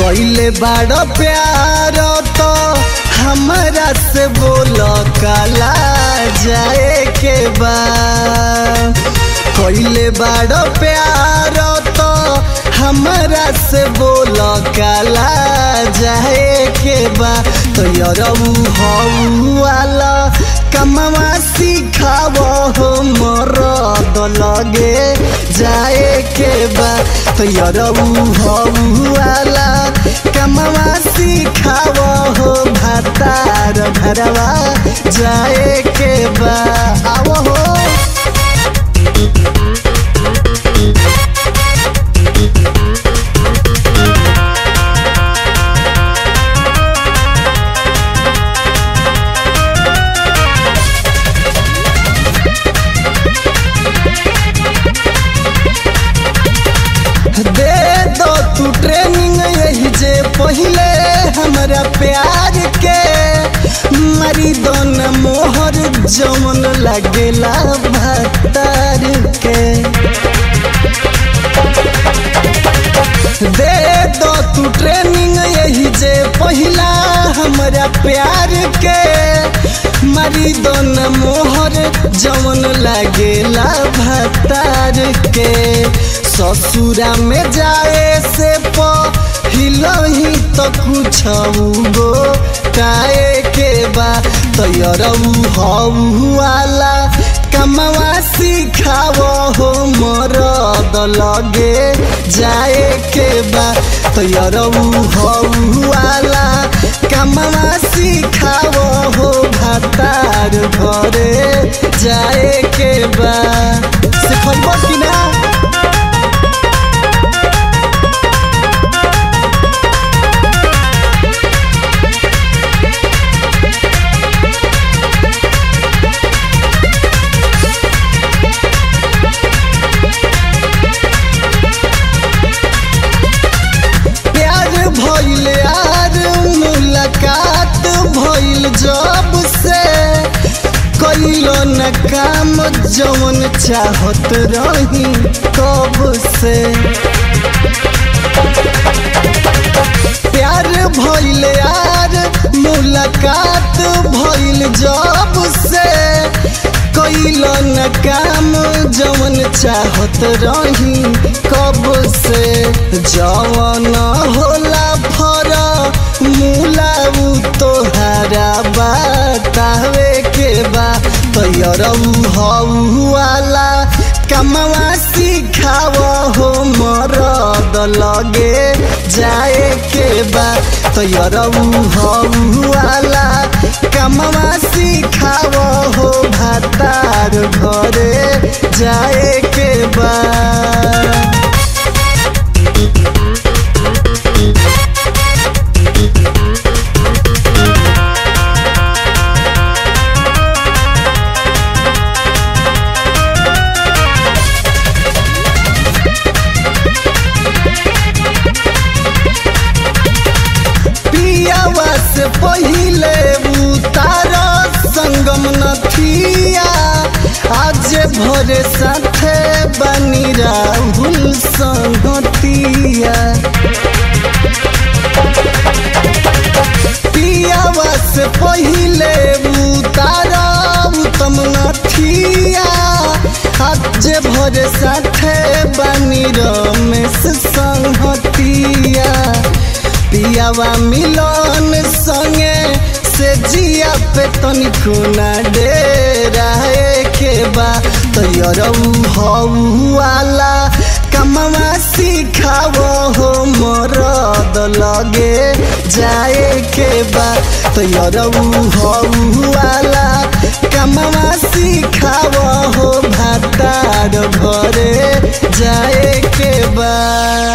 कैले बड़ प्यार तो हमरा से बोल काला जाए के बा कैले बड़ प्यार तो हमरा से बोल काला जाए के बा तो यरऊ हऊ वाला कमवा सिखाव हो मरद लगे जाए के बा तो यरऊ हऊ वाला कमवा सिखाव हो भातार घरवा जाए के बा आवो हो दे दो तू ट्रेनिंग यही जे पहले हमरा प्यार के मरी दोन मोहर जमन लगेला भतार के दे दो तू ट्रेनिंग यही जे पहला हमरा प्यार के मरी दोन मोहर जमन लगेला भतार के ससुरा में जाए से पहिलही तो कुछ गो काए के बा तैयरऊ हऊ वाला कमवा सिखाव हो मरद लगे जाए के बा तैयरऊ हऊ वाला कमवा सिखाव हो भातार घरे जाए के बा सिखब कि ना प्यार भइल यार मुलाकात भइल जब से कैलो न काम जवन चाहत रही कब से प्यार भइल यार मुलाकात भइल जब से कैलो न काम जवन चाहत रही कब से जवन होला फर मुलाऊ तोहारा बतावे के बा तैयरऊ हऊ वाला कमवा सिखाव हो मरद लगे जाए के बा तैयरऊ हऊ वाला कमवा सिखाव हो भातार घरे जाए के बा पियावा से पहिले उतार संगम नथिया आज भोरे साथे बनी राहुल संगतिया पियावा से पहिले उतार उत्तम नथिया आज भोरे साथे बनी रमेश संगतिया पियावा मिलन संगे से जिया पे तनिको ना डेरा के बा तैयरऊ हऊ वाला कमवा सिखाव हो मरद लगे जाए के बा तैयरऊ हऊ वाला कमवा सिखाव हो भातार घरे जाए के बा